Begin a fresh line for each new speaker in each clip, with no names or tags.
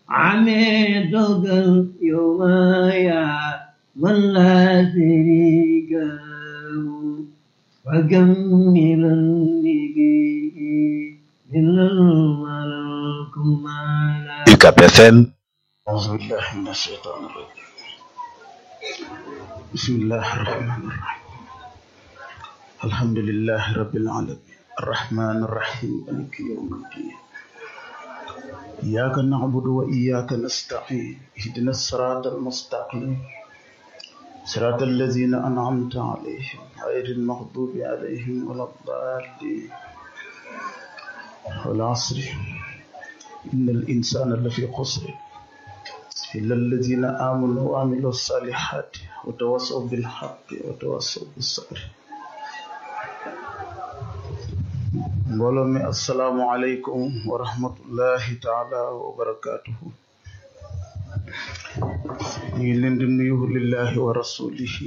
عميدك اليوم يا من لا شريك له وكملا به من الملك ما لا
UCAP FM
أعوذ بالله من الشيطان الرجيم بسم الله الرحمن الرحيم الحمد لله رب العالمين الرحمن الرحيم مالك يوم الدين إياك نعبد وإياك نستعين اهدنا الصراط المستقيم صراط الذين أنعمت عليهم غير المغضوب عليهم ولا الضالين والعصر إن الإنسان لفي خسر إلا الذين آمنوا وعملوا الصالحات وتواصوا بالحق وتواصوا بالصبر mbooloo mi asalaamualeykum wa rahmatullahi taala wa barakaatuhu ñu ngi leen di nuyu lillahi wa rasulihi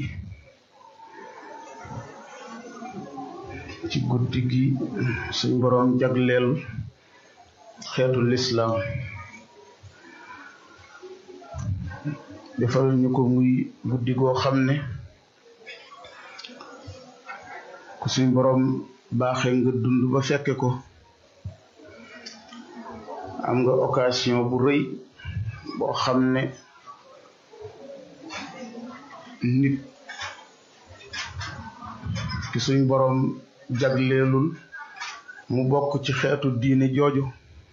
ci guddi gi suñ boroom jagleel xeetu lislaam defal ñu ko muy guddi goo xam ne ku suñ boroom baaxee nga dund ba fekke ko am nga occasion bu rëy boo xam ne nit ki suñ boroom jagleelul mu bokk ci xeetu diine jooju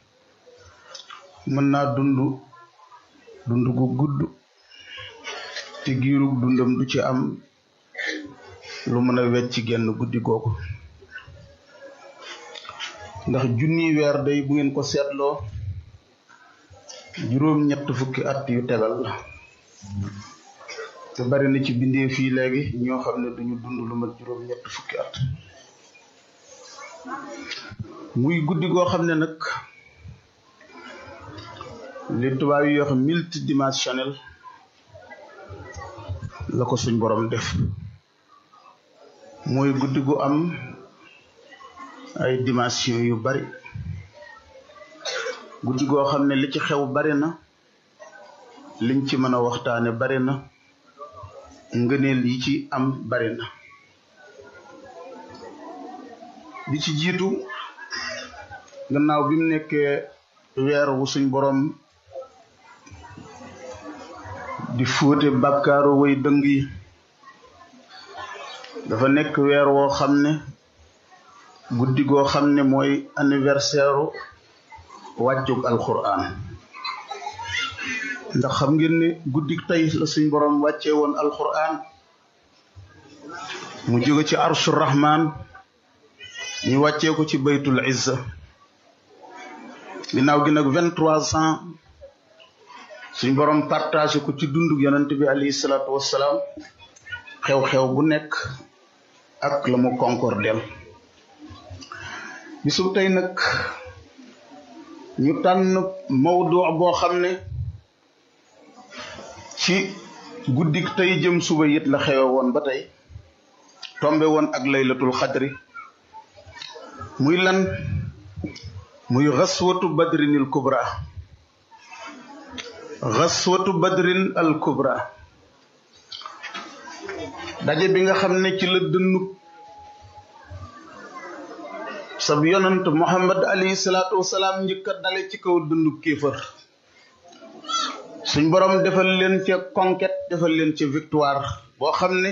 mën naa dund dund gu gudd te giirug dundam du ci am lu mën a wecc genn guddi googu ndax junniy weer day bu ngeen ko seetloo juróom ñett fukki at yu tegal la te bari na ci bindee fii léegi ñoo xam ne duñu dund lu mat juróom ñett fukki at muy guddi goo xam ne nag li tubaab yi wax multidimensionnel la ko suñ borom def mooy guddi gu am ay dimension yu bari guddi goo xam ne li ci xew bari na liñ ci mën a waxtaane bari na ngëneel yi ci am bari na bi ci jiitu gannaaw bi mu nekkee weer wu suñ borom di fóote bàkkaaru way dëng yi dafa nekk weer woo xam ne guddi goo xam ne mooy anniversaire wàccug alquran ndax xam ngeen ne guddi tey la suñ borom wàccee woon alquran mu jóge ci arshu rahman ñu wàccee ko ci baytul izza ginnaaw gi nag vingt trois ans suñ borom partagé ko ci dundug yonent bi alayhi salaatu wassalaam xew-xew bu nekk ak la mu concordel bisu tey nag ñu tànn mawdu boo xam ne ci guddik tey jëm suba it la xewe woon ba tey tombe woon ak laylatul xadri muy lan muy xaswatu badrin al kubra xaswatu badrin al kubra daje bi nga xam ne ci la dënnu sab yonant muhammad alayhi salaatu wasalaam njëkk a dale ci kaw dëndu kéefër suñ borom defal leen ca conquête defal leen ca victoire boo xam ne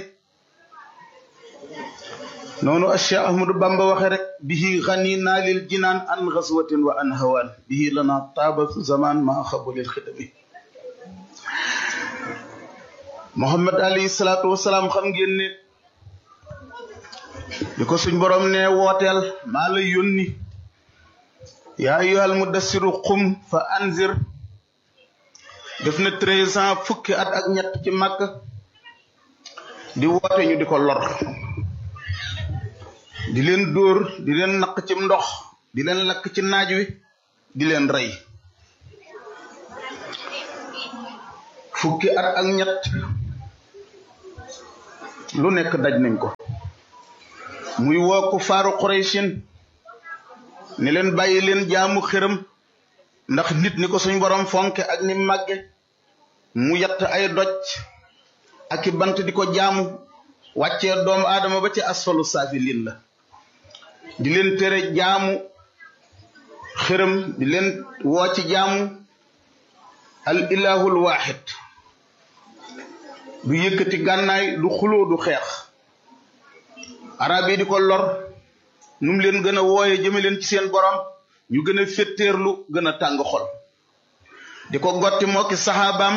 noonu Cheikh Ahmadou Bamba waxe rek bihi xani naalil jinaan an xaswatin wa an hawaan bihi lana taaba zaman ma xabulil xidami muhammad alayhi salaatu wasalaam xam ngeen ne li ko suñ borom ne wooteel maa la yónni yaa ayyuhal mudassiru xum fa anzir def na treize ans fukki at ak ñett ci màkk di woote ñu di ko lor di leen dóor di leen naq ci ndox di leen lakk ci naaj wi di leen rey fukki at ak ñett lu nekk daj nañ ko muy woo ku faaru Qurayshin ne leen bàyyi leen jaamu xërëm ndax nit ni ko suñ borom fonke ak ni màgge mu yatt ay doj ak i bant di ko jaamu wàccee doomu aadama ba ci asfalu saafiliin la di leen tere jaamu xërëm di leen woo ci jaamu al ilahul waaxid du yëkkati gànnaay du xuloo du xeex arab yi di ko lor nu mu leen gën a wooye jëme leen ci seen borom ñu gën a féttéerlu gën a tàng xol di ko gotti moo ki saxaabaam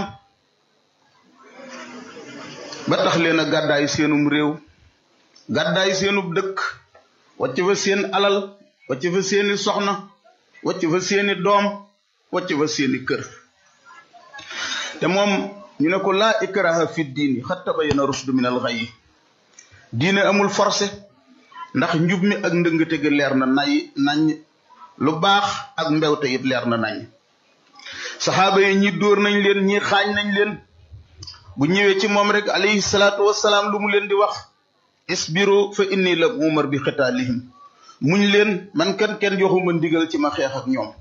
ba tax leen a gàddaayu seenum réew gàddaayu seenub dëkk wàcc fa seen alal wàcc fa seeni soxna wàcc fa seeni doom wàcc fa seeni kër te moom ñu ne ko laa ikraha fi diini xat tabayyana rusdu min al ghayyi diine amul forcé ndax njub mi ak ndëngate gi leer na nay nañ lu baax ak mbewte it leer na nañ saxaaba yi ñi dóor nañ leen ñi xaañ nañ leen bu ñëwee ci moom rek alayhi salaatu wassalaam lu mu leen di wax isbiru fa inni la umar bi xitaalihim muñ leen man kan kenn joxuma ndigal ci ma xeex ak ñoom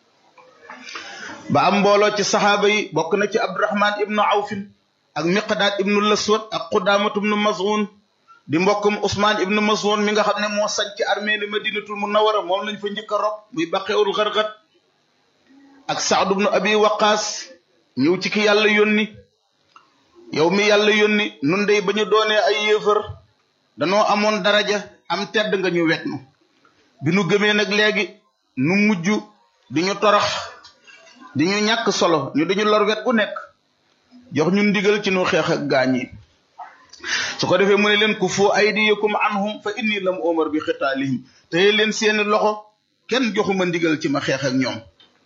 ba am mbooloo ci saxaaba yi bokk na ci abdurahman ibnu awfin ak miqdaad ibnu laswad ak xudaamatu ibnu mazun di mbokkum usmaan ibnu mazun mi nga xam ne moo sañ ci armée ni madinatul munawara moom lañ fa njëkk a rob muy baqeewul xarxat ak saad ibnu abi waqaas ñëw ci ki yàlla yónni yow mi yàlla yónni nun dey ba ñu doonee ay yéefar danoo amoon daraja am tedd nga ñu wet nu bi nu gëmee nag léegi nu mujj di ñu torox di ñu ñàkk solo ñu dañu lor wet gu nekk jox ñu ndigal ci nu xeex ak gaañ yi su ko defee mu ne leen ku fu aydiyakum anhum fa inni lam omar bi xitaalihim te leen seeni loxo kenn joxuma ndigal ci ma xeex ak ñoom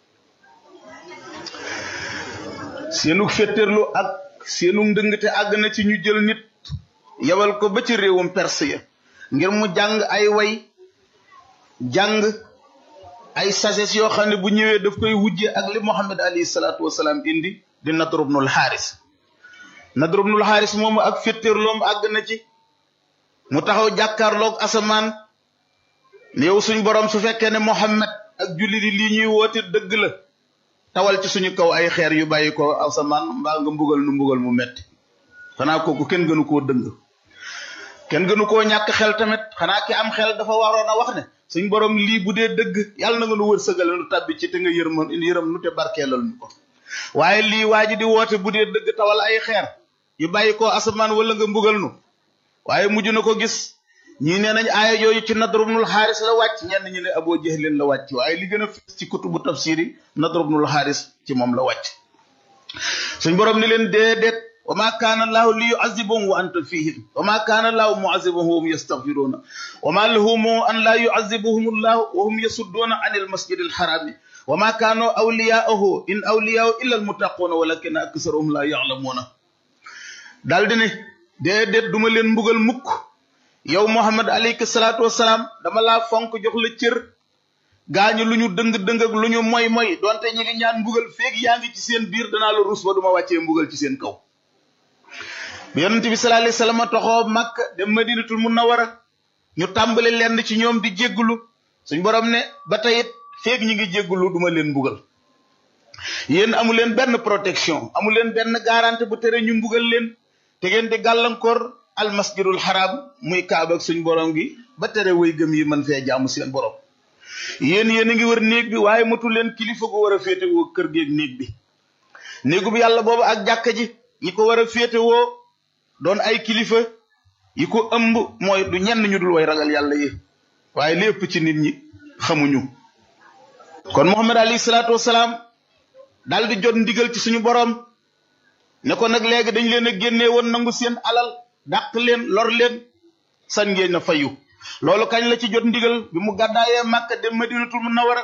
seenu féttéerlu ak seenu ndëngte àgg na ci ñu jël nit yabal ko ba ci réewum perse ya ngir mu jàng ay way jàng ay sages yoo xam ne bu ñëwee daf koy wujje ak li Muhammad alayhi salaatu wasalaam indi di Nadr ibnul Xaaris Nadr ibnul Xaaris moomu ak féttéerloom àgg na ci mu taxaw jàkkaarloog asamaan ne yow suñ borom su fekkee ne Muhammad ak jullit yi lii ñuy woote dëgg la tawal ci suñu kaw ay xeer yu bàyyi ko asamaan mbaa nga mbugal nu mbugal mu metti xanaa kooku kenn gënu koo dëng kenn gënu koo ñàkk xel tamit xanaa ki am xel dafa waroon a wax ne suñ borom lii bu dee dëgg yàlla na nga nu wërsëgale nu tàbbi ci te nga yërëm yërëm nu te barkeelal nu ko waaye lii waa ji di woote bu dee dëgg tawal ay xeer yu bàyyi ko asamaan wala nga mbugal nu waaye mujj na ko gis ñii nee nañ aaya yooyu ci Nadr ibnul Xaaris la wàcc ñenn ñi ne Abu Jahlin la wàcc waaye li gën a fës ci kutubu tafsir yi Nadr ibnul Xaaris ci moom la wàcc suñ borom ni leen déedéet wa ma kaana allahu li yuazibahum wa anta fihim wa ma kaana allahu muazibahum wa hum yastaghfiruna wa ma lahum an la yuazibahum allahu wa hum yasudduna an almasjid alharami wa ma kaanu awliyaahu in awliyaahu illa almuttaquna walakina aksarahum la ya'lamuna daal di ne déedéet duma leen mbugal mukk yow Muhammad alayhi salaatu wasalaam dama laa fonk jox la cër gaañu lu ñu dëng-dëng ak lu ñu moy moy donte ñi ngi ñaan mbugal feeg yaa ngi ci seen biir danaa la rus ba duma wàccee mbugal ci seen kaw bi yonent bi sallallahu alayhi wasallam toxoo Makka dem Madinatul Munawwara ñu tàmbali lenn ci ñoom di jéggulu suñ borom ne ba tey it feeg ñi ngi jéggulu duma leen mbugal yéen amu leen benn protection amu leen benn garantie bu tere ñu mbugal leen te ngeen di gàllankoor al masjidul haram muy kaaba ak suñ borom gi ba tere way gëm yi mën fee jaamu seen borom yéen yéen a ngi wër néeg bi waaye matul leen kilifa gu war a féetewoo kër geeg néeg bi néegu bi yàlla boobu ak jàkka ji ñi ko war a féetewoo doon ay kilifa yi ko ëmb mooy du ñenn ñu dul way ragal yàlla yi waaye li ëpp ci nit ñi xamuñu kon Muhammad alayhi salaatu wasalaam daal di jot ndigal ci suñu borom ne ko nag léegi dañ leen a génnee woon nangu seen alal dàq leen lor leen sañ ngeen na fayu loolu kañ la ci jot ndigal bi mu gàddaayee Màkka dem Madinatul Munawwara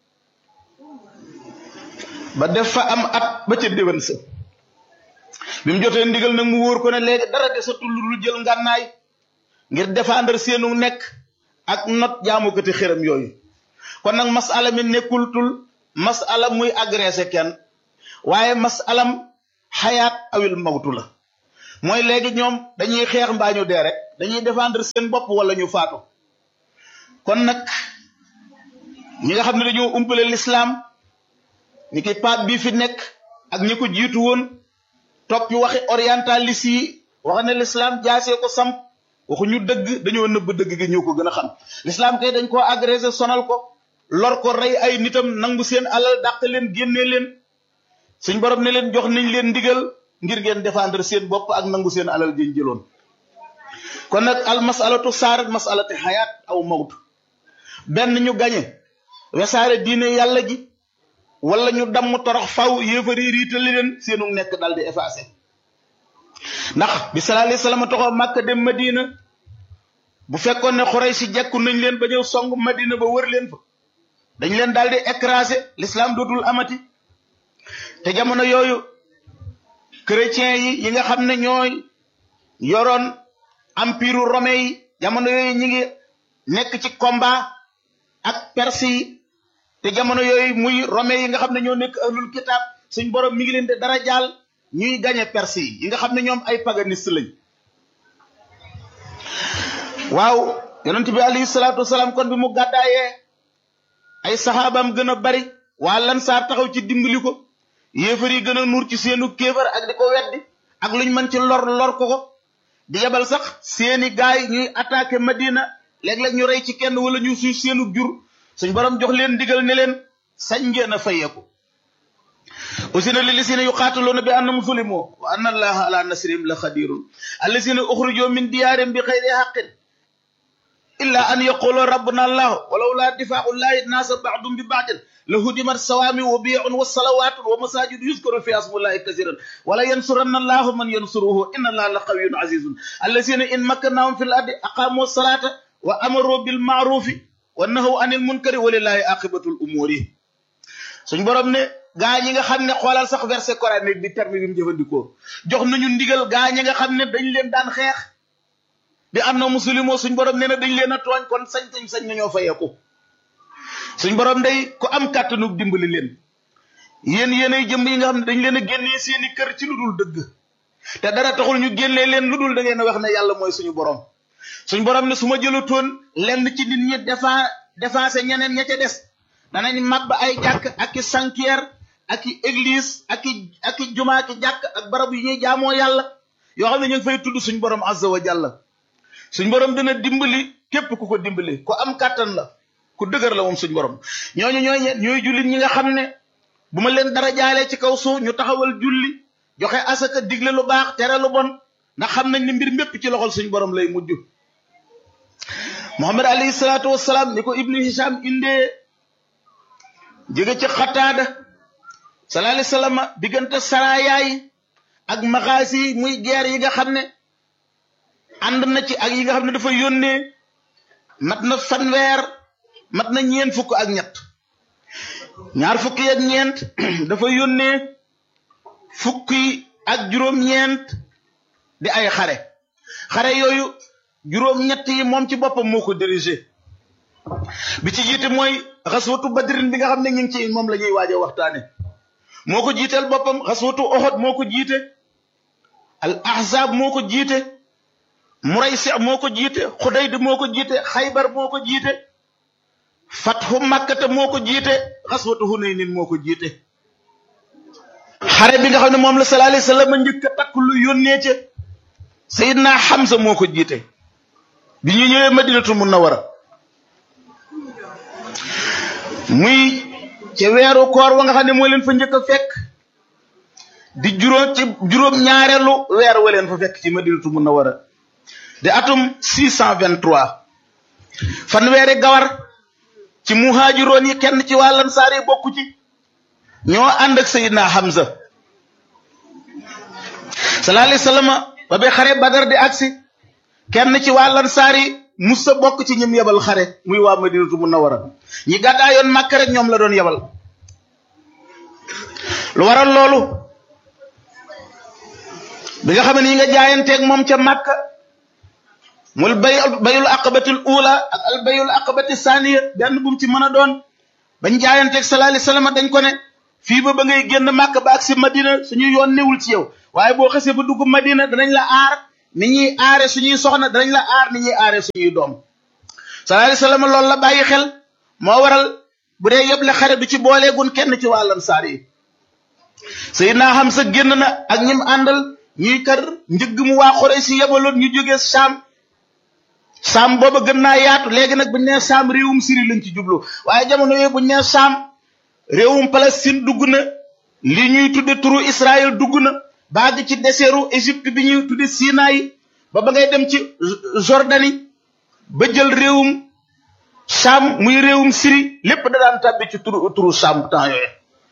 ba def fa am at ba ca déwén sa bi mu jotee ndigal nag mu wóor ko ne léegi dara desatul lu jël ngànnaay ngir défendre seenu nekk ak not jaamukati xëram yooyu kon nag masala mi nekkul tul masala muy agressé kenn waaye masalam xayaat awil mawtu la mooy léegi ñoom dañuy xeex mbaa ñu dee rek dañuy défendre seen bopp wala ñu faatu kon nag ñi nga xam ne dañoo umpale lislaam ni ki pape bi fi nekk ak ñi ko jiitu woon toppi waxi orientaliste yi wax ne l'islam jaasee ko samp waxu ñu dëgg dañoo nëbb dëgg gi ñoo ko gën a xam l'islam kay dañ koo agressé sonal ko lor ko rey ay nitam nangu seen alal dàq leen génnee leen suñ borom ne leen jox nañ leen ndigal ngir ngeen défendre seen bopp ak nangu seen alal jën jëloon kon nag al masalatu saarat masalati xayaat aw mawt benn ñu gañe wesaare diine yàlla ji wala ñu damm torox faw yéefari riitali leen seenu nekk dal di effacé ndax bi sallallahu alayhi wasallam taxoo màkk dem madina bu fekkoon ne xorey si jekku nañ leen ba ñëw song madina ba wër leen fa dañ leen daal di écrasé l'islam dootul amati te jamono yooyu chrétiens yi yi nga xam ne ñooy yoroon empire romain yi jamono yooyu ñi ngi nekk ci combat ak perse yi te jamono yooyu muy romain yi nga xam ne ñoo nekk ahlul kitab suñ borom mi ngi leen di dara jaal ñuy gañe perse yi yi nga xam ne ñoom ay paganiste lañ waaw yonent bi alayhi salaatu wasalaam kon bi mu gàddaayee ay saxaabaam gën a bari waa lansaar taxaw ci dimbali ko yéefar yi gën a nuur ci seenu kéefar ak di ko weddi ak luñ mën ci lor lor ko ko di yebal sax seeni gaay ñuy attaqué Madina léeg-léeg ñu rey ci kenn wala ñu suy seenu jur suñ borom jox leen digal ne leen sañ ngeen a fayeeku usina lilisina yuqaatiluuna bi annahum zulimu wa anna allaha ala nasrihim la xadirun allasina uxrijoo min diyaarim bi xayri xaqin illa an yaqulu rabbuna allah walaw la difaau llahi nasa baadum bi baadin la hudimat sawaami wa biun wa salawatun wa masajidu yuskaru fi asmullahi kasiran wala yansuranna allahu man yansuruhu inna allaha la qawiyun azizun allasina in makkannahum fi l ardi aqamu salata wa amaru bil maarufi wa nahaw anil munkari walillahi aqibatul umuri suñ borom ne gaa ñi nga xam ne xoolal sax verset coranique bi terme bi mu jëfandikoo jox nañu ndigal gaa ñi nga xam ne dañ leen daan xeex bi am na musulimo suñ borom nee na dañ leen a tooñ kon sañ sañ sañ nañoo fayeeku suñ borom day ku am kàttanu dimbali leen yéen yéenay jëm yi nga xam ne dañ leen a génnee seeni kër ci lu dul dëgg te dara taxul ñu génnee leen lu dul da ngeen a wax ne yàlla mooy suñu borom suñ borom ne su ma jëlutoon lenn ci nit ñi defa défensé ñeneen ña ca des danañ màbb ay jàkk ak i sanctuaire ak i église ak i ak i juma ak i jàkk ak barab yu ñuy jaamoo yàlla yoo xam ne ñu ngi fay tudd suñ borom azza wa jalla suñ borom dina dimbali képp ku ko dimbali ku am kàttan la ku dëgër la moom suñ borom ñooñu ñooy ñooy jullit ñi nga xam ne bu ma leen dara jaalee ci kaw suuf ñu taxawal julli joxe asaka digle lu baax tere lu bon ndax xam nañ ne mbir mépp ci loxol suñ borom lay mujj muhammad alayhi salaatu wassalaam ni ko ibnu hisham indee jóge ci xataada sallallahu alayhi wasallam diggante saraayaay ak maxaasi yi muy guerre yi nga xam ne ànd na ci ak yi nga xam ne dafa yónnee mat na fanweer mat na ñeent fukk ak ñett ñaar fukki ak ñeent dafa yónnee fukki ak juróom-ñeent di ay xare xare yooyu juróom-ñett yi moom ci boppam moo ko dirigé bi ci jiite mooy xaswatu badrin bi nga xam ne ñu ngi ci moom la ñuy waaje waxtaane moo ko jiiteel boppam xaswatu oxod moo ko jiite al ahzab moo ko jiite muraysi moo ko jiite xudayd moo ko jiite xaybar moo ko jiite fathu makkata moo ko jiite xaswatu hunaynin moo ko jiite xare bi nga xam ne moom la sallallahu alayhi wasallam njëkk a takk lu yónnee ca sayidna Hamza moo ko jiite bi ñu ñëwee madinatul munawwara muy ca weeru koor wa nga xam ne moo leen fa njëkk a fekk di juróom ci juróom ñaareelu weer wa leen fa fekk ci madinatul munawwara di atum 623 fanweeri gawar ci muhaajiroon yi kenn ci waa lansaar yi bokku ci ñoo ànd ak sayidna Hamza sallallahu alayhi wasallam ba bi xare badar di agsi kenn ci waa lansaar yi musa bokk ci ñim yebal xare muy waa madinatu munawwara ñi gàddaayoon màkk rek ñoom la doon yebal lu waral loolu bi nga xam ne yi nga jaayanteeg moom ca màkk mul bay bayul aqabatil ula ak al bayul aqabati saniya benn bu mu ci mën a doon bañ jaayanteeg sallallahu alayhi wasallam dañ ko ne fii ba ba ngay génn màkk ba ak si madina suñu yoon newul ci yow waaye boo xasee ba dugg madina danañ la aar ni ñuy aare suñuy soxna danañ la aar ni ñuy aare suñuy doom sallallahu alayhi wasallam loolu la bàyyi xel moo waral bu dee yeble xare du ci booleegun kenn ci wàllan saar yi Seydina Hamza génn na ak ñim àndal ñuy kar njëgg mu waa Quraysh si yebaloon ñu jógee Saam Saam booba gën naa yaatu léegi nag buñ nee Saam réewum Syrie lañ ci jublu waaye jamono yooyu buñ nee Saam réewum Palestine dugg na li ñuy tudde turu Israël dugg na baag ci deseeru Égypte bi ñuy tudde Sinaï ba ba ngay dem ci Jordanie ba jël réewum Saam muy réewum Syrie lépp da daan tàbbi ci turu turu Saam temps yooyu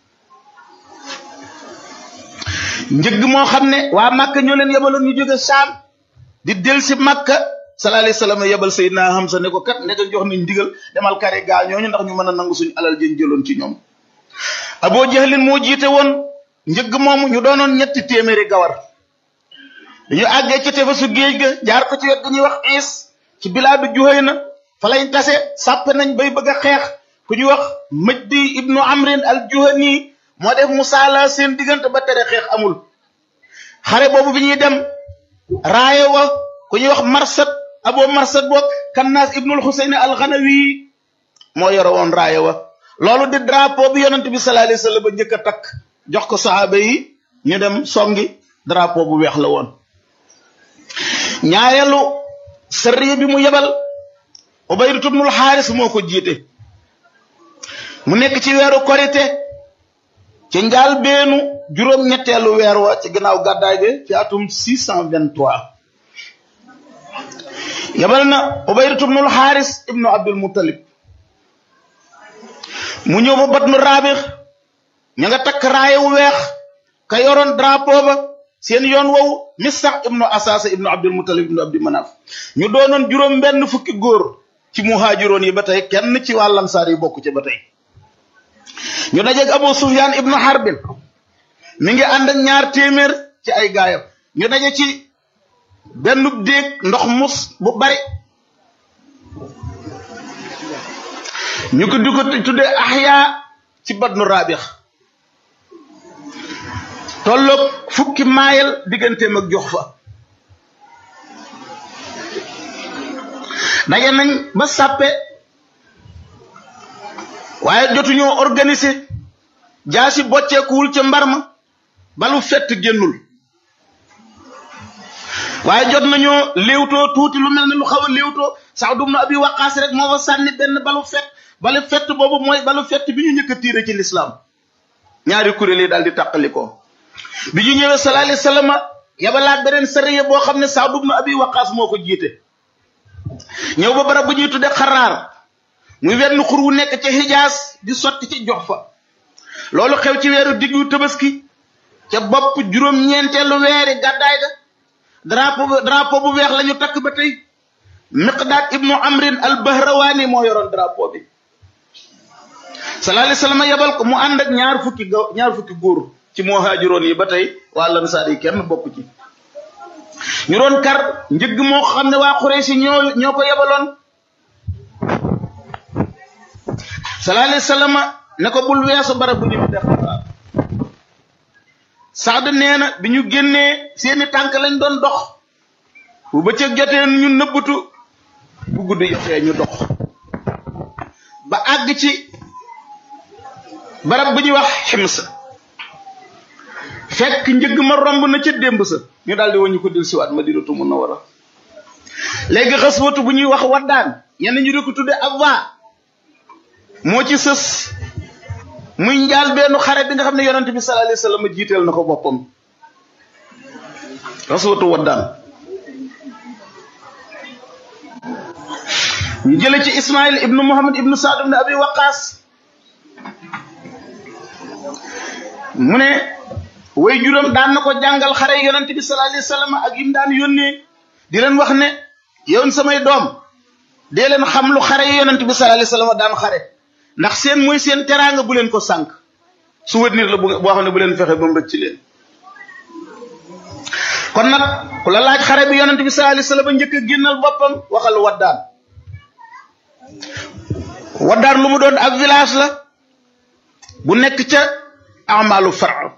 njëgg moo xam ne waa Makka ñoo leen yebaloon ñu jóge Saam di del si Makka sallallahu alayhi wasallam yebal Seydina Hamza ne ko kat ndeka jox nañ ndigal demal kare gaa ñooñu ndax ñu mën a nangu suñu alal jën jëloon ci ñoom Abu Jahlin moo jiite woon njëgg moomu ñu doonoon ñetti téeméeri gawar dañu àggee ci tefesu géej ga jaar ko ci wet gu ñuy wax is ci bilaadu Juhayna fa lañ tase sàpp nañ bay bëgg a xeex ku ñuy wax Majdi ibnu Amrin al Juhani moo def musaala seen diggante ba tere xeex amul xare boobu bi ñuy dem raaye wa ku ñuy wax marsad abo marsad boog kannaas ibnul xuseyn al xanawi moo yore woon raaye wa loolu di drapeau bi yonent bi sallallahu alayhi wasallam ba njëkk a takk jox ko saxaaba yi ñu dem songi drapeau bu weex la woon ñaareelu sariya bi mu yebal ubaydatu ibnul xaaris moo ko jiite mu nekk ci weeru korite ci njaal beenu juróom ñetteelu weer wa ci gannaaw gàddaay gi ci atum 623 yabal na ubaydatu ibnul xaaris ibnu abdul muttalib mu ñëw ba bat nu raabix ña nga takk raaye wu weex ka yoroon drapeau ba seen yoon wowu mistax ibnu asasa ibnu abdul muttalib ibnu abdi manaf ñu doonoon juróom benn fukki góor ci muhaajiroon yi ba tey kenn ci wàllam saar yi bokk ci ba tey ñu dajeeg Abu Sufyan ibnu Harbin mi ngi ànd ak ñaar téeméer ci ay gaayam ñu daje ci benn déeg ndox mus bu bari ñu ko di ko tudde Ahya ci Badnu Rabix tolloog fukki maayal digganteem ak jox fa daje nañ ba sàppe waaye jotuñoo organiser jaasi bocceekuwul ca mbar ma balu fett génnul waaye jot nañoo léewtoo tuuti lu mel ne lu xaw a léewtoo sax dum na abi waqaas rek moo fa sànni benn balu fett balu fett boobu mooy balu fett bi ñu njëkk a tiire ci lislaam ñaari kuréel yi daal di tàqalikoo bi ñu ñëwee sallallahu alayhi wasallam yabalaat beneen sariya boo xam ne sax dum na abi waqaas moo ko jiite ñëw ba barab bu ñuy tudde xaraar muy wenn xur wu nekk ci xijaas di sotti ci jox fa loolu xew ci weeru diggu tabaski ca bopp juróom-ñeenteelu weeri gàddaay ga drapeau bu drapeau bu weex la ñu takk ba tey miqdaad ibnu amrin al bahrawaani moo yoroon drapeau bi sallallahu alayhi wasallam yebal ko mu ànd ak ñaar fukki ga ñaar fukki góor ci muhaajiroon yi ba tey waa lansaar yi kenn bokk ci ñu doon kar njëgg moo xam ne waa Quraysh ñoo ñoo ko yebaloon sallallahu alayhi wasallam ne ko bul weesu barab bu ñu def Saad nee na bi ñu génnee seeni tànk lañ doon dox bu bëccëg jotee ñu nëbbatu bu guddi jotee ñu dox ba àgg ci barab bu ñuy wax xims fekk njëgg ma romb na ca démb sa ñu daal di wañu ko dil siwaat Madinatu Munawwara léegi xaswatu bu ñuy wax waddaan ñenn ñu di ko tudde abwa moo ci sës muy njaal benn xare bi nga xam ne yonent bi sallallahu alayhi wasallam jiiteel na ko boppam xaswatu waddaan ñu jële ci Ismaïl ibnu Muhammad ibnu Saad ibnu Abi Waqaas mu ne way juróom daan na ko jàngal xare yonent bi sallallahu alayhi wasallam ak yim daan yónnee di leen wax ne yow samay doom dee leen xam lu xare yonent bi sallallahu alayhi wasallam daan xare ndax seen mooy seen teraanga bu leen ko sànq souvenir la boo xam ne bu leen fexe ba mu rëcc leen kon nag ku la laaj xare bi yonent bi sallallahu alayhi wasallam njëkk a génnal boppam waxal waddaan waddaan lu mu doon ab village la bu nekk ca amalu far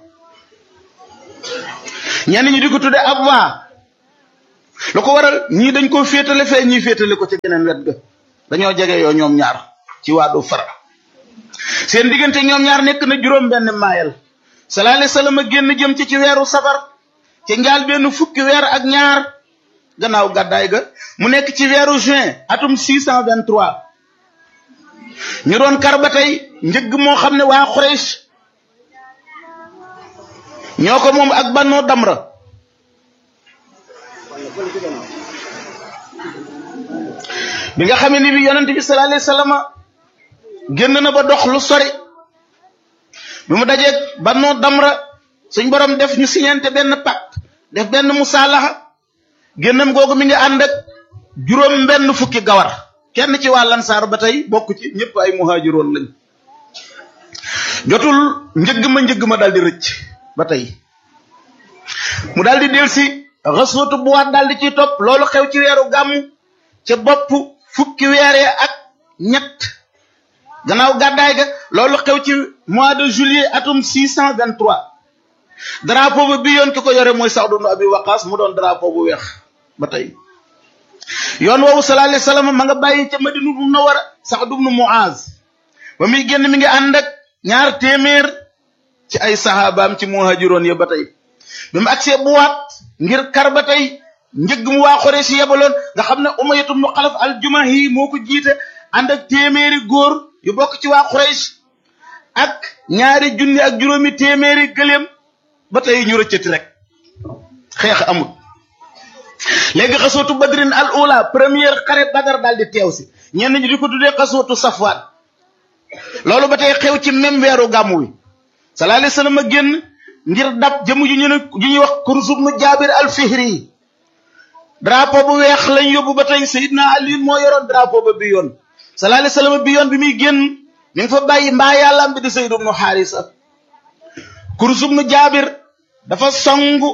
ñenn ñi di ko tudde ab waa lu ko waral ñii dañ ko féetale fee ñii féetale ko ca geneen wet ga dañoo jege yoo ñoom ñaar ci waadu fara seen diggante ñoom ñaar nekk na juróom benn maayal sallallahu alayhi wasallam a génn jëm ci ci weeru safar ci njaal benn fukki weer ak ñaar gannaaw gàddaay ga mu nekk ci weeru juin atum 623 ñu doon kar ba tey njëgg moo xam ne waa Quraysh ñoo ko moom ak bannoo damra bi nga xamee ni bi yonent bi sallallahu alayhi wasallam génn na ba dox lu sori bi mu dajeeg bannoo damra suñ borom def ñu siñante benn pacte def benn musaalaxa génnam googu mi ngi ànd ak juróom benn fukki gawar kenn ci waa lansaar ba tey bokk ci ñëpp ay muhaajiroon lañ jotul njëgg ma njëgg ma daal di rëcc ba tey mu daal di delsi xaswatu bu waat daal di ciy topp loolu xew ci weeru gàmm ca bopp fukki weeree ak ñett gannaaw gàddaay ga loolu xew ci mois de juillet atum 623 drapeau ba bi yoon ki ko yore mooy Saad ibn Abi Waqas mu doon drapeau bu weex ba tey yoon woowu sallallahu alayhi wasallam ma nga bàyyi ca Madina Munawwara Saad ibn Muaz ba muy génn mi ngi ànd ak ñaar téeméer ci ay sahabaam ci muhajiroon ya ba tey bi mu agsee bu waat ngir kar ba tey njëgg mu waa Quraysh yebaloon nga xam ne Umayya ibn Xalaf al-Jumahi moo ko jiite ànd ak téeméeri góor yu bokk ci waa Quraysh ak ñaari junni ak juróomi téeméeri gëléem ba tey ñu rëccati rek xeex amul léegi xasootu badrin al ula première xare badar daal di teew si ñenn ñi di ko tuddee xasootu safwaan loolu ba tey xew ci même weeru gàmmu wi sallallahu alayhi wasallam a génn ngir dab jëmm ju ñu ne ju ñuy wax kursub nu jaabir al fihri drapeau bu weex lañ yóbbu ba tey sayidna ali moo yoroon drapeau ba bi yoon sallallahu alayhi wasallam bi yoon bi muy génn mi ngi fa bàyyi mbaa yàllaam bi di sayd ibnu xaarisa kursub nu jaabir dafa songu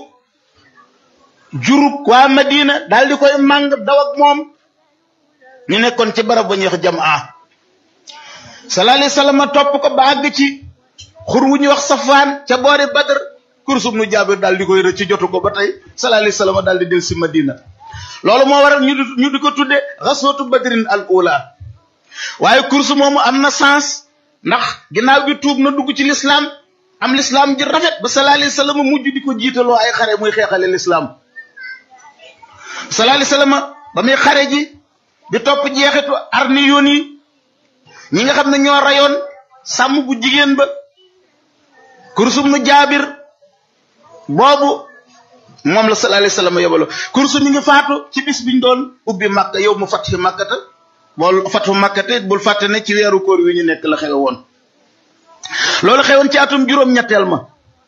jurug waa Madina daal di koy màng daw ak moom ñu nekkoon ci barab ba ñuy wax jamaa sallallahu alayhi wasallam topp ko ba àgg ci xur wu ñuy wax safaan ca boori Badr kursub nu jaabir daal di koy rëcc jotu ko ba tey sallallahu alayhi wasallam daal di del si Madina loolu moo waral ñu di ñu di ko tudde xaswatu badrin al ula waaye kursu moomu am na sens ndax ginnaaw bi tuub na dugg ci lislaam am lislaam ji rafet ba sallallahu alayhi wasallam mujj di ko jiitaloo ay xare muy xeexale lislaam sallallahu alayhi wasallam ba muy xare ji di topp jeexitu arni yoon yi ñi nga xam ne ñoo rayoon sàmm bu jigéen ba kursum nu jaabir boobu moom la sallallahu alayhi wasallam yóbbaloo kursu mi ngi faatu ci bis biñ doon ubbi makka yow mu fat fi makkata bool fatu makkate bul fàtte ne ci weeru koor wi ñu nekk la xewe woon loolu xewoon ci atum juróom-ñetteel ma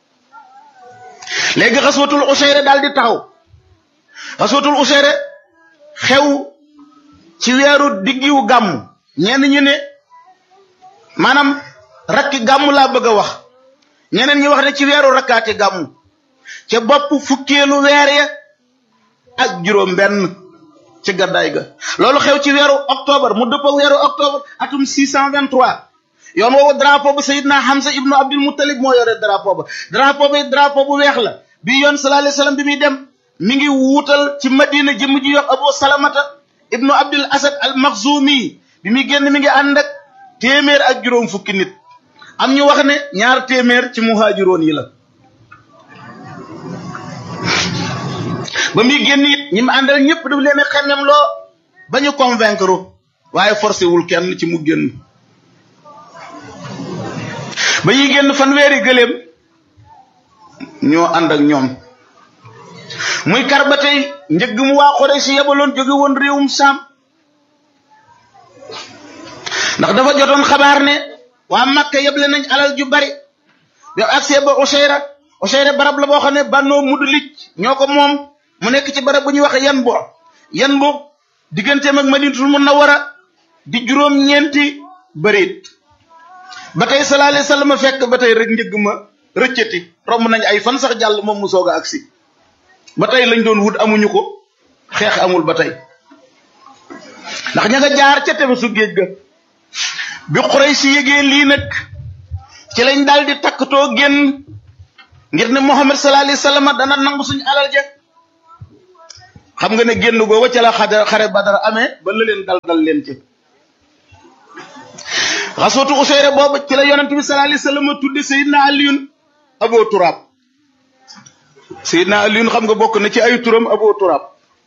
léegi xaswatul usayre daal di taxaw xaswatul usayre xew ci weeru diggiwu gàmm ñenn ñu ne maanaam rakki gàmm laa bëgg a wax ñeneen ñi wax ne ci weeru rakkaati gàmm ca bopp fukkeelu weer ya ak juróom benn ci gaddaay ga loolu xew ci weeru octobre mu dëpp ak weeru octobre atum 623 yoon woowu drapeau bu Seydina Hamza ibnu Abdul Muttalib moo yore drapeau ba drapeau bi drapeau bu weex la bi yoon sallallahu alayhi wasallam bi muy dem mi ngi wuutal ci Madina jëmm ji yox Abu Salamata ibnu Abdul Asad al Makhzumi bi muy génn mi ngi ànd ak téeméer ak juróom fukki nit am ñu wax ne ñaar téeméer ci muhaajiroon yi la ba muy génn it ñi mu àndal ñëpp daf leen a xemem loo ba ñu convaincre waaye forcé wul kenn ci mu génn ba ñuy génn fanweeri gëléem ñoo ànd ak ñoom muy kar ba tey njëgg mu waa Quraysh si yebaloon jóge woon réewum Saam ndax dafa jotoon xabaar ne waa Makka yeble nañ alal ju bari bi agsee ba Usayra Usayra barab la boo xam ne bannoo Mudlij ñoo ko moom mu nekk ci barab bu ñuy wax yan bo yan bo digganteem ak Madinatul Munawwara di juróom-ñeenti bëreet ba tey sallallahu alayhi wasallam fekk ba tey rek njëgg ma rëccati romb nañ ay fan sax jàll moom mu soog a agsi ba tey lañ doon wut amuñu ko xeex amul ba tey ndax ña nga jaar ca tefesu géej ga bi Quraysh yëgee lii nag ci lañ daal di takkatoo génn ngir ne Muhammad sallallahu alayhi wasallam dana nangu suñu alal ja xam nga ne génn googu ca la xare xare Badar amee ba la leen dal dal leen ci xasootu useyre boobu ci la yonent bi sallallahu alayhi wasallam tudde sayidna aliyun abo turab sayidna aliyun xam nga bokk na ci ay turam abo turab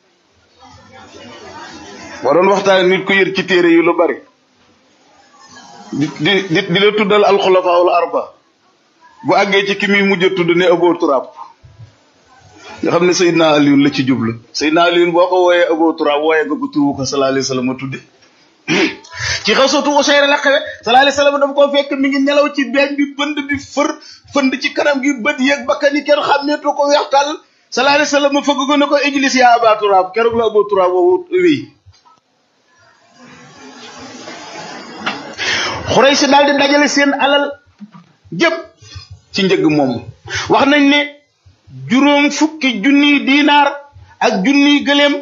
boo doon waxtaan nit ko yër ci téere yu lu bari di di di la tuddal alxulafaawul arba bu àggee ci ki muy mujj a tudd ne abo turab nga xam ne sayidna aliyun la ci jublu sayidna aliyun boo ko wooyee abo turab wooyee nga ko turu ko sallallahu alayhi wasallam tudde ci xasootu Useyr la xewe sallallahu alayhi wasallam dafa ko fekk mi ngi nelaw ci beeñ bi bënd bi fër fënd ci kanam gi bët yeeg bakkan yi kenn xàmmeetu ko weextal sallallahu alayhi wasallam fëgg ko ne ko ijlis yaa aba turaab keroog la aba turaab woowu wéy xurey si daal di dajale seen alal jëpp ci njëg moom wax nañ ne juróom fukki junniy diinaar ak junniy gëléem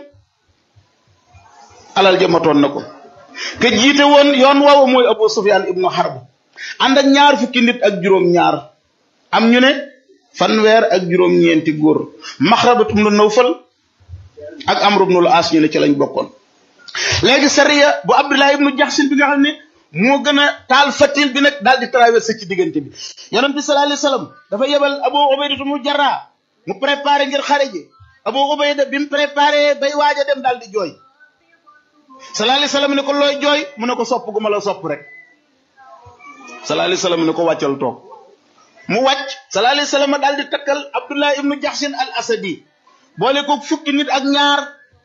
alal jëmatoon na ko ke jiite woon yoon woowu mooy Abu Sufyaan ibnu Harb ànd ak ñaar fukki nit ak juróom-ñaar am ñu ne fanweer ak juróom-ñeenti góor Maxrabatu ibnu Nawfal ak Amru ibnul As ñu ne ci lañ bokkoon. léegi sariya bu Abdullah ibnu Jaxsin bi nga xam ne moo gën a taal fatil bi nag daal di traversé ci diggante bi yonent bi sallallahu alayhi wasallam dafa yebal Abu Ubayda mu Jarrah mu préparé ngir xare ji Abu Ubayda bi mu préparé bay waaj a dem daal di jooy. sallallahu alayhi wasallam ne ko looy jooy mu ne ko sopp gu ma la sopp rek sallallahu alayhi wasallam ne ko wàccal toog mu wàcc sallallahu alayhi wasallam daal di takkal Abdullah ibnu Jaxsin al Asadi boole ko fukki nit ak ñaar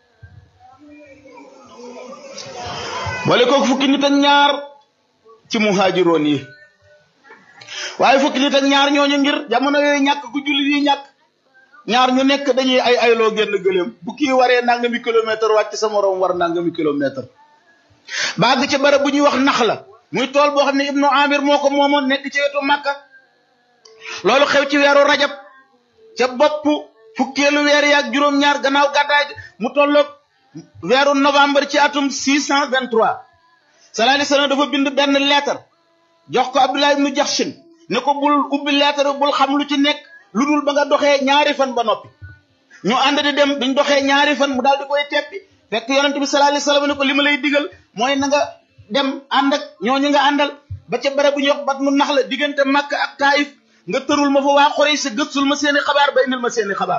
boole ko fukki nit ak ñaar ci muhaajiroon yi waaye fukki nit ak ñaar ñooñu ngir jamono yooyu ñàkk ku jullit yi ñàkk ñaar ñu nekk dañuy ay ayloo génn gëléem bu kii waree nangami kilomètre wàcc sa morom war nangami kilomètre baag ci barab bu ñuy wax nax la muy tool boo xam ne ibnu amir moo ko moomoon nekk ci wetu màkka loolu xew ci weeru rajab ca bopp fukkeelu weer yaag juróom-ñaar gannaaw gàddaay mu tolloog weeru novembre ci atum 623 sallallahu alayhi wasallam dafa bind benn lettre jox ko abdullah ibnu jaxsin ne ko bul ubbi lettre bul xam lu ci nekk lu dul ba nga doxee ñaari fan ba noppi ñu ànd di dem biñ doxee ñaari fan mu daal di koy teppi fekk yonent bi sallallahu alayhi wasallam ne ko li ma lay digal mooy na nga dem ànd ak ñooñu nga àndal ba ca bare bu ñuy wax bat mu nax la diggante Makka ak Taif nga tërul ma fa waa Quraysh sa gëstul ma seeni xabaar ba indil ma seeni xabaar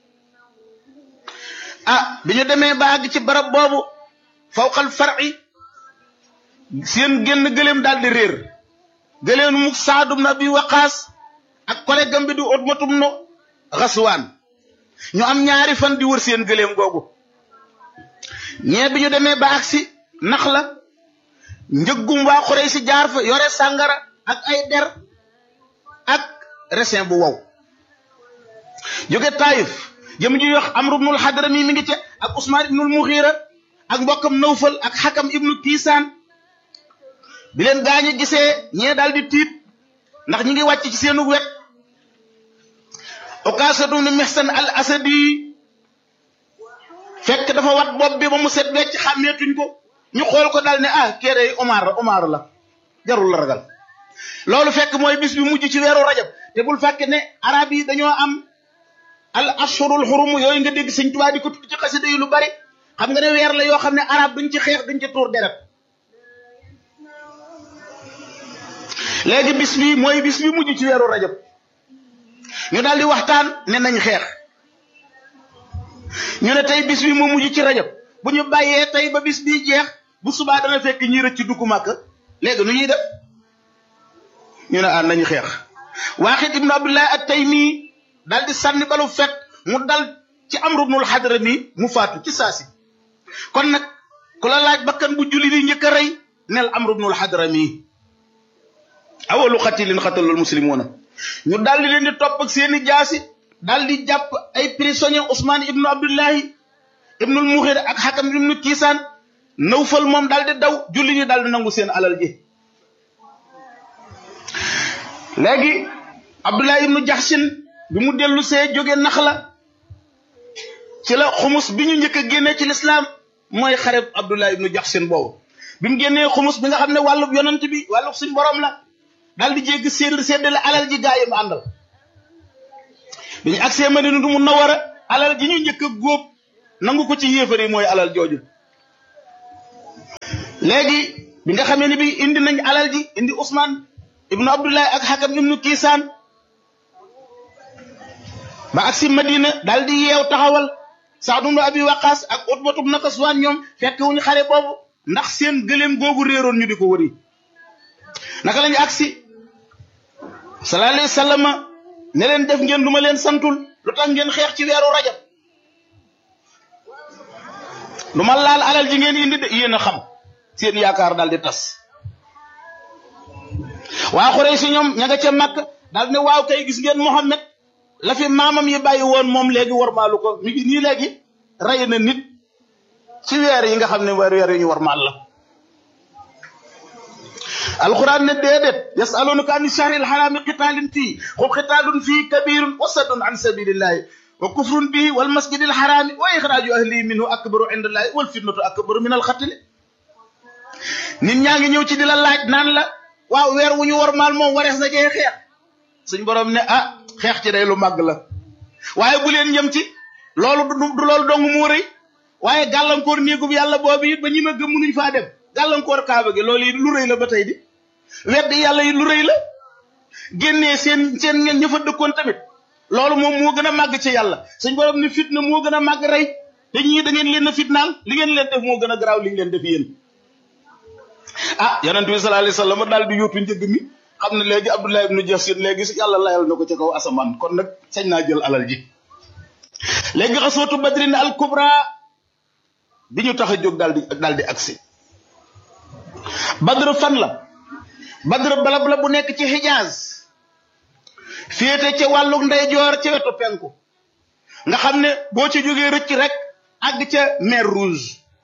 ah bi ñu demee ba àgg ci barab boobu fawqal far'i seen génn gëléem daal di réer gëléem mu saadum na bi waqaas ak collègue am bi di ut matum no xaswaan ñu am ñaari fan di wër seen gëléem googu ñee bi ñu demee ba agsi nax la njëggum waa xurey si jaar fa yore sàngara ak ay der ak resin bu wow jóge taayif jëm ji wax amru ibnul hadrami mi ngi ca ak usmaan ibnul muxiira ak mbokkam nawfal ak xakam ibnu tiisaan bi leen gaañu gisee ñee daal di tiit ndax ñi ngi wàcc ci seenu wet okaasatu ni mihsan al asadi fekk dafa wat bopp bi ba mu set wecc xàmmeetuñ ko ñu xool ko daal ne ah kéere Omar Omar la jarul la ragal loolu fekk mooy bis bi mujj ci weeru rajab te bul fàkke ne arab yi dañoo am al ashurul xurum yooyu nga dégg sëñ Tuubaa di ko tudd ci xasida yi lu bari xam nga ne weer la yoo xam ne arab duñ ci xeex duñ ci tuur deret léegi bis bi mooy bis bi mujj ci weeru rajab ñu daal di waxtaan ne nañ xeex ñu ne tey bis bi moo mujj ci rajab bu ñu bàyyee tey ba bis bii jeex bu subaa dana fekk ñi rëcc dugg màkk léegi nu ñuy def ñu ne ah nañu xeex waaxid ibnu abdullah at taymi daal di sànni balu fekk mu dal ci amru ibnul hadrami mu faatu ci saasi kon nag ku la laaj bakkan bu julli di njëkk a rey nel amru ibnul hadrami awalu xatilin xatalul muslimuna ñu daal di leen di topp ak seeni jaasi daal di jàpp ay prisonnier Ousmane ibnu Abdullahi ibnul Muxir ak Xakam ibnu Kiisaan Nawfal moom daal di daw julli ñi daal di nangu seen alal ji léegi Abdullahi ibnu Jaxsin bi mu dellu see jóge nax la ci la xumus bi ñu njëkk a génnee ci lislaam mooy xareb Abdullahi ibnu Jaxsin boobu bi mu génnee xumus bi nga xam ne wàllub yonant bi wàllub suñ borom la daal di jéggi sédd séddale alal ji gaa yi mu àndal bi ñu agsee Madina du mu nawara alal ji ñu njëkk a góob nangu ko ci yéefar yi mooy alal jooju léegi bi nga xamee ni bi indi nañ alal ji indi Ousmane ibnu Abdullahi ak Hakam ibnu Kiisaan ba ak si Madina daal di yeew taxawal Saad ibnu Abi Waqaas ak Utbatu ibnu Kaswaan ñoom fekk wuñu xare boobu ndax seen gëléem googu réeroon ñu di ko wëri naka lañu agsi sallallahu alayhi wa sallam ne leen def ngeen lu ma leen santul lu tax ngeen xeex ci weeru rajab lu ma laal alal ji ngeen indi de yéen a xam seen yaakaar daal di tas waa Xuraysi ñoom ña nga ca màkk daal ne waaw kay gis ngeen Muhammad la fi maamam yi bàyyi woon moom léegi warmaalu ko mi ngi nii léegi rey na nit ci weer yi nga xam ne weer weer yi ñu warmaal la alquran ne déedéet yasalunaka an shahri alharami qitaalin fii xul qitaalun fii kabirun wa saddun an sabilillahi wa kufrun bihi wal masjidi alharami wa ixraaju ahlihi minhu akbaru inda allahi wal fitnatu akbaru min alxatli nit ñaa ngi ñëw ci di la laaj naan la waaw weer wu ñu warmaal moom warees na cee xeex suñ borom ne ah xeex ci day lu màgg la waaye bu leen yem ci loolu du loolu dong moo rëy waaye gàllankoor néegub yàlla boobu it ba ñi ma gëm munuñ faa dem gàllankoor kaaba gi loolu it lu rëy la ba tey di weddi yàlla yi lu rëy la génnee seen seen ngeen ña fa dëkkoon tamit loolu moom moo gën a màgg ci yàlla suñ borom ne fitna moo gën a màgg rey te ñii da ngeen leen a fitnaal li ngeen leen def moo gën a garaaw li ngeen def yéen ah yonent bi sallallahu alayhi wasallam daal di yóotu njëgg mi xam ne léegi Abdullah ibnu Jasin léegi si yàlla layal na ko ci kaw asamaan kon nag sañ naa jël alal ji léegi xasootu badrin al kubra bi ñu tax a jóg daal di daal di agsi badr fan la badr balab la bu nekk ci Hijaz féete ca wàllu ndeyjoor ca wetu penku nga xam ne boo ci jógee rëcc rek àgg ca mer rouge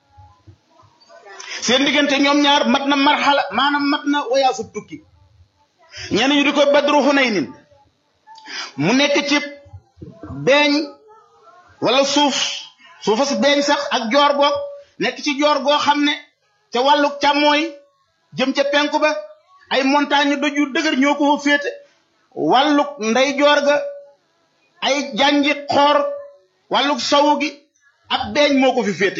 seen diggante ñoom ñaar mat na marxala maanaam mat na wayaasu tukki ñenn ñu di ko badru Hunaynin mu nekk ci beeñ wala suuf suufa si beeñ sax ak joor goog nekk ci joor goo xam ne ca wàllu càmmooy jëm ca penku ba ay montagne doj yu dëgër ñoo ko fa féete wàlluk ndey joor ga ay janji xoor wàlluk sowu gi ab beeñ moo ko fi féete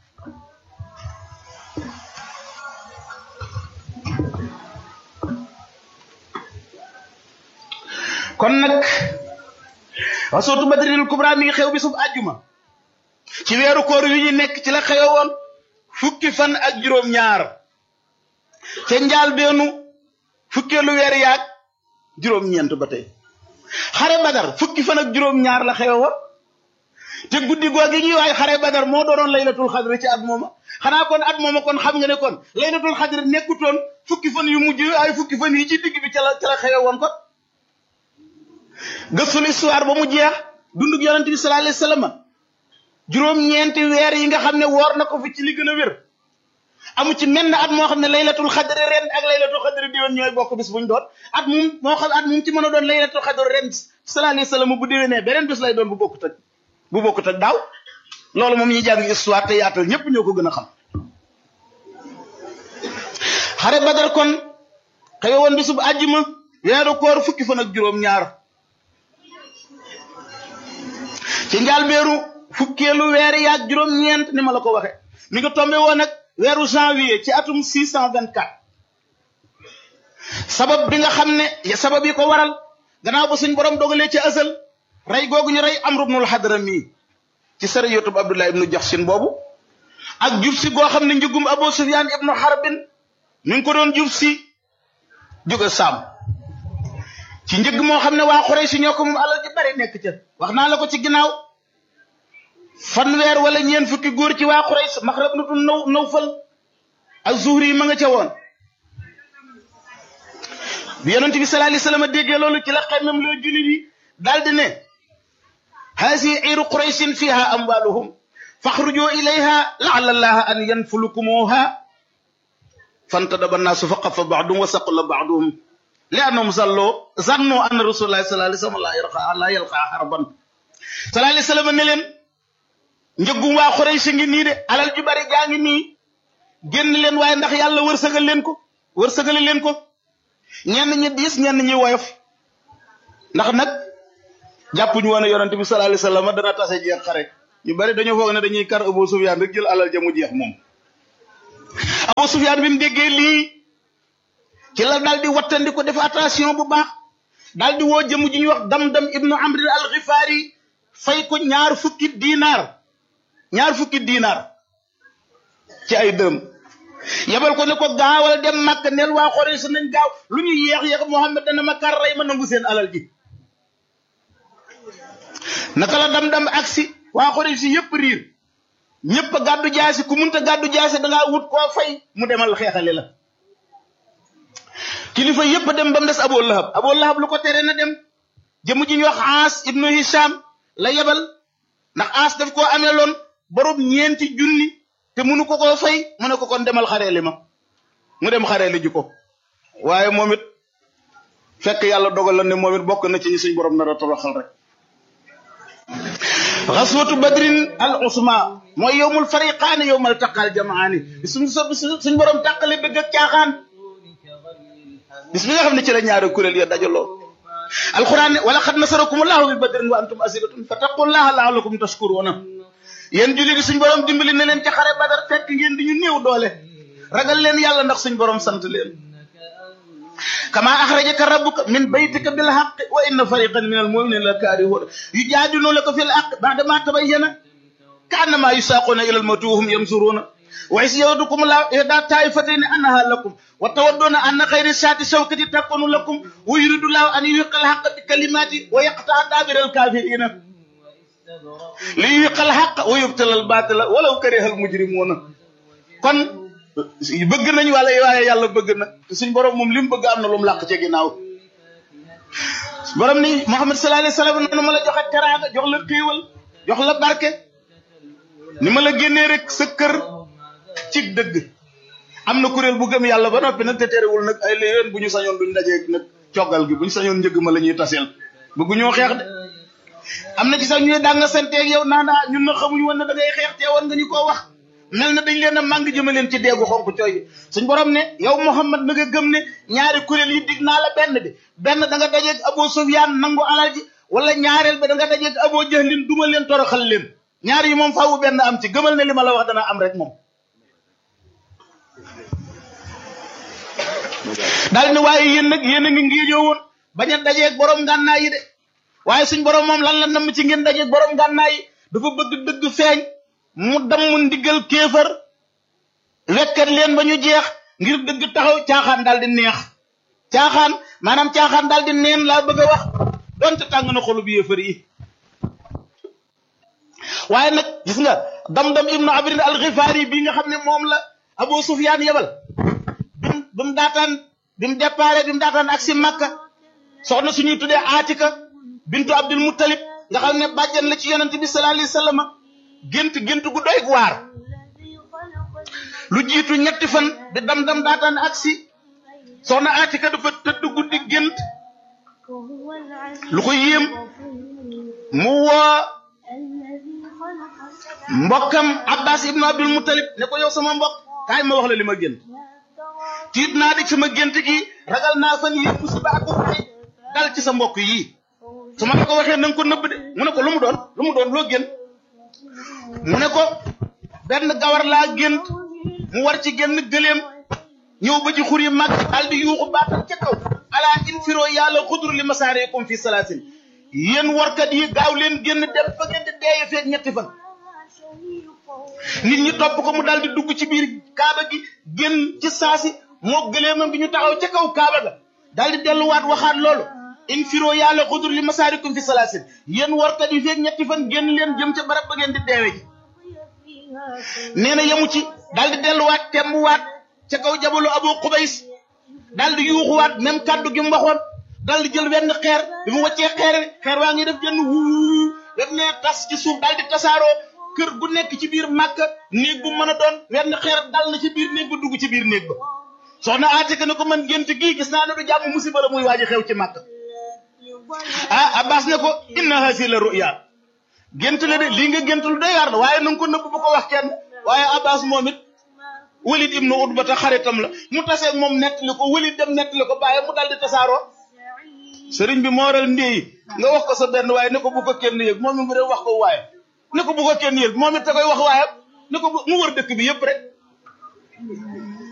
kon nag wasootu badrinil kubra mi ngi xew bi sub àjjuma ci weeru koor yu ñu nekk ci la xewoon fukki fan ak juróom-ñaar ca njaal beenu fukkeelu weer yaag juróom-ñeent ba tey xare badar fukki fan ak juróom-ñaar la xewoon te guddi googi ñuy waay xare badar moo doonoon laylatul xadri ci at mooma xanaa kon at mooma kon xam nga ne kon laylatul xadri nekkutoon fukki fan yu mujj ay fukki fan yi ci digg bi ca la ca la xewoon kon gëstul histoire ba mu jeex dundug yonente bi sallallahu alayhi wasallam juróom-ñeenti weer yi nga xam ne woor na ko fi ci li gën a wér amu ci menn at moo xam ne laylatul xadri ren ak laylatul xadri diwoon ñooy bokk bis buñ doon at mum moo xam at mum ci mën a doon laylatul xadri ren sallallahu alayhi wasallam bu déwénee beneen bis lay doon bu bokkut ak bu bokkut ak daaw loolu moom ñuy jàng histoire te yaatal ñëpp ñoo ko gën a xam xare badar kon xewe woon bisub àjjuma weeru koor fukki fan ak juróom-ñaar ci njaalbeeru fukkeelu weer yaag juróom-ñeent ni ma la ko waxe mi nga tombé woon nag weeru janvier ci atum 624 sabab bi nga xam ne sabab yi ko waral gannaaw ba suñ borom dogalee ci asal rey googu ñu rey Amru ibnul Hadrami ci sariyatub Abdullah ibnu Jaxsin boobu ak jub si goo xam ne njëgum Abu Sufyaan ibnu Harbin mi ngi ko doon jub si jóge Saam ci njëg moo xam ne waa Quraysh ñoo ko moom alal ji bari nekk ca wax naa la ko ci ginnaaw fanweer wala ñeen fukki góor ci waa Quraysh Maxrab nutu naw Nawfal ak Zuhri yi ma nga ca woon bi yonent bi sallallahu alayhi wasallam déggee loolu ci la xemmem loo jullit yi daal di ne haasi iru qurayshin fiha amwaluhum faxruju ilayha laala allaha an yanfulukumuha fantadaba annaasu fa qafa baaduhum wa saqula baaduhum li annahum zallo zanno anna rasulullahi sallallahu alayhi wasallam la yalqa la yalqa harban sallallahu alayhi wasallam ne leen njëggum waa Quraysh ngi nii de alal ju bari jaa ngi nii génn leen waaye ndax yàlla wërsëgal leen ko wërsëgale leen ko ñenn ñi diis ñenn ñi woyof ndax nag jàppuñu woon ne yonent bi sallallahu alayhi wasallam dana tase jeex xare ñu bari dañoo foog ne dañuy kar Abu Sufyaan rek jël alal ja mu jeex moom Abu Sufyaan bi mu déggee lii ci la daal di wattandi ko def attention bu baax daal di woo jëmu ji ñuy wax dam-dam ibnu amrin al xifaari fay ko ñaar fukki diinaar ñaar fukki diinaar ci ay dërëm yebal ko ne ko gaawal dem màkk neel waa xore sa nañ gaaw lu ñu yeex yeex Muhammad dana ma kar rey ma nangu seen alal ji naka la dam-dam aksi waa xore si yëpp riir ñëpp a gàddu jaasi ku munta gàddu jaasi da ngaa wut koo fay mu demal xeexale la kilifa yëpp dem ba mu des Abu Lahab Abu Lahab lu ko tere na dem jëmu ji ñu wax Aas ibnu Hisham la yebal ndax Aas daf koo amee loon borom ñeenti junni te munu ko koo fay mu ne ko kon demal xareeli ma mu dem xareeli ji ko waaye moom it fekk yàlla dogal la ne moom it bokk na ci ñi suñ borom nar a toroxal rek xaswatu badrin al usma mooy yowmul fariqaani yowmal taqal jamaani suñ suñ borom tàqale bëgg ak caaxaan bis bi nga xam ne ci la ñaari kuréel ya dajaloo alquran ne wala xad nasarakum allahu bi badrin wa antum asiratun fattaqullaha laalakum tashkuruna yéen julli di suñ borom dimbali na leen ca xare badar fekk ngeen di ñu néew doole ragal leen yàlla ndax suñ borom sant leen kama axrajaka rabbuka min baytika bil haqq wa inna fariqan min al muminina la kaarihuuna yujaadilunaka fil haqq ba'da ma tabayyana ka annama yusaaquna ila al mawti wa hum yansuruuna wa is yawadukum la ihda taifatayni annaha lakum wa tawadduna anna khayra shaati shawkati takunu lakum wa yuridu llahu an yuhiqqa al haqqa bi kalimati wa yaqta'a dabira al kafirina li yuhiqqa al haqqa wa yubtila al batila walaw kariha al mujrimuna kon bëgg nañ wala waaye yàlla bëgg na suñ borom moom li mu bëgg am na lu mu làq ci ginnaaw borom ni Muhammad sallallahu alayhi wa sallam noonu ma la joxe teraanga jox la xéewal jox la barke ni ma la génnee rek sa kër ci dëgg am na kuréel bu gëm yàlla ba noppi nag te terewul nag ay léen bu ñu sañoon duñ dajee nag coggal gi bu ñu sañoon njëgg ma la ñuy taseel bëggu ñoo xeex de am na ci sax ñuy daa nga santeeg yow naan ah ñun na xamuñu woon ne da ngay xeex te woon nga ñu koo wax mel na dañ leen a màng jëma leen ci deegu xonk cooy suñ borom ne yow Muhammad na nga gëm ne ñaari kuréel yi dig naa la benn bi benn da nga dajeeg Abu Sufyaan nangu alal ji wala ñaareel bi da nga dajeeg Abu Jahlin duma leen toroxal leen ñaar yi moom faawu benn am ci gëmal ne li ma la wax dana am rek moom daal ni waaye yéen nag yéen a ngi ngéejoo woon bañ a dajeeg borom ngànnaay yi de waaye suñ borom moom lan la namm ci ngeen dajeeg borom ngànnaay yi dafa bëgg dëgg feeñ mu damm ndigal kéefar wekkat leen ba ñu jeex ngir dëgg taxaw caaxaan daal di neex caaxaan maanaam caaxaan daal di neen laa bëgg a wax donte tàng na xolu bi yéefar yi waaye nag gis nga dam-dam ibnu abrin al xifaari bii nga xam ne moom la Abu Sufyaan yebal bim bi mu daataan bi mu déparé bi mu daataan ak si Makka soxna suñuy tuddee Aatika bintu Abdul Muttalib nga xam ne bàjjan la ci yonente bi sallallahu alayhi wa sallam gént gént gu doy waar lu jiitu ñetti fan bi dam-dam daataan ak si soxna Aatika dafa tëdd guddi gént lu ko yéem mu woo mbokkam Abbas ibnu Abdul Muttalib ne ko yow sama mbokk kaay ma wax la li ma gént tiit naa di sama gént gi ragal naa fan yëpp musiba ak ay dal ci sa mbokk yii su ma la ko waxee na nga ko nëbb de mu ne ko lu mu doon lu mu doon loo gént mu ne ko benn gawar laa gént mu war ci génn gëléem ñëw ba ci xur yi mag daal di yuuxu baatal ca kaw ala infiro yàlla xudur li masaareekum fi salaasin yéen warkat yi gaaw leen génn dem fa ngeen di deeye feeg ñetti fan nit ñi topp ko mu daal di dugg ci biir kaaba gi génn ci saasi moo gëleemam bi ñu taxaw ca kaw kaaba ga daal di delluwaat waxaat loolu infiro yàlla xudur li masaarikum fi salaasin yéen warkat yi feeg ñetti fan génn leen jëm ca barab ba ngeen di deewe ji nee na yemu ci daal di delluwaat tembuwaat ca kaw jabalu abu xubays daal di yuuxuwaat même kàddu gi mu waxoon daal di jël wenn xeer bi mu wàccee xeer xeer waa ngi def jenn wuu def ne tas ci suuf daal di tasaaroo kër gu nekk ci biir màkka néeg bu mën a doon wenn xeer dal na ci biir néeg ba dugg ci biir néeg ba soxna Aatika ne ko man gént gii gis naa ne du jàmm musiba la muy waaji xew ci màkk ah Abbas ne ko inna hasi la ruya gént la de lii nga gént lu doy waar la waaye na nga ko nëbb bu ko wax kenn waaye Abbas moom it Walid ibnu Utba ta xaritam la mu taseeg moom nettali ko Walid dem nettali ko bàyyi mu dal di tasaaroo sëriñ bi moo waral ndéyi nga wax ko sa benn waaye ne ko bu ko kenn yëg moom it mu dem wax ko waaye ne ko bu ko kenn yëg moom it te koy wax waaye ne ko mu wër dëkk bi yëpp rek